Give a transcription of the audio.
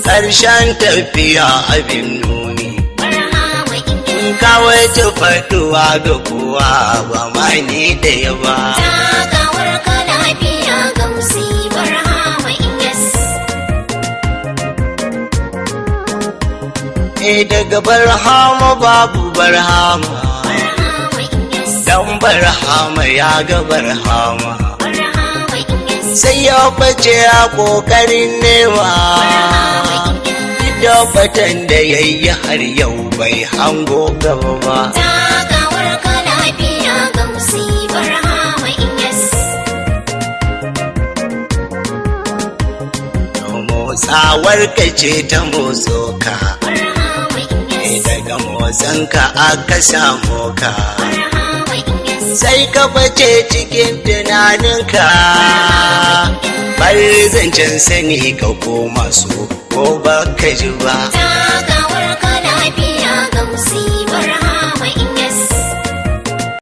ƙarshen tafiya abin nuni barhama inyas kawai ta faɗuwa ga kowa ba ma ni da yaba takawar ka lafiya gausi barhama inyas e daga barhama babu barhama barhama inyas dan barhama ya ga barhama barhama inyas sai ya bace a ƙoƙarin nema da fatan da ya yi har yau bai hango gaba ba takawar ka lafiya gausi barhama inyas motsawar ka ce ta motso ka barhama e inyas daga motsan ka aka samu ka barhama inyas sai ka bace cikin tunaninka bar zancen sani ka koma su ko ba ka ji ba takawar